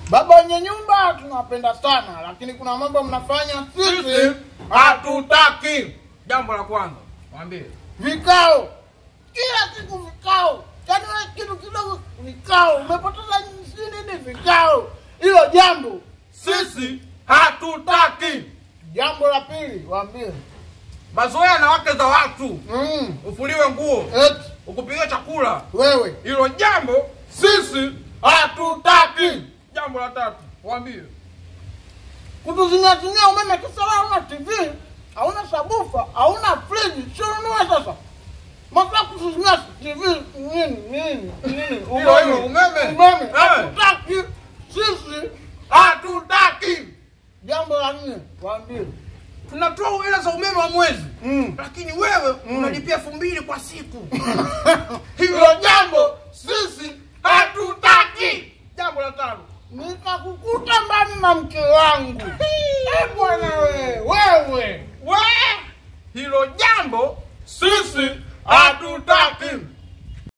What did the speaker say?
Baba wenye nyumba tunawapenda sana, lakini kuna mambo mnafanya sisi hatutaki. Jambo la kwanza mwambie Vikao kila siku vikao, yaani wewe kitu kidogo vikao, umepoteza si nini vikao. Hilo jambo sisi hatutaki jambo la pili, waambie mazoea na wake za watu, mm. ufuliwe nguo, eti ukupigiwe chakula. wewe Hilo jambo sisi hatutaki jambo la tatu mwambie kutuzingazinia umeme kisa wewe hauna TV, hauna sabufa, hauna friji, sio ununue sasa. Maka kutuzingia TV nini nini nini Hilo hilo, umeme. umeme Eh. hatutaki sisi. hatutaki. Jambo la nne waambie Tunatoa hela za umeme wa mwezi, mm. lakini wewe unalipia elfu mbili kwa siku. hilo jambo sisi hatutaki. Jambo la tano Nikakukuta mbali na mke wangu Eh, bwana wewe wewe we, hilo jambo sisi hatutaki.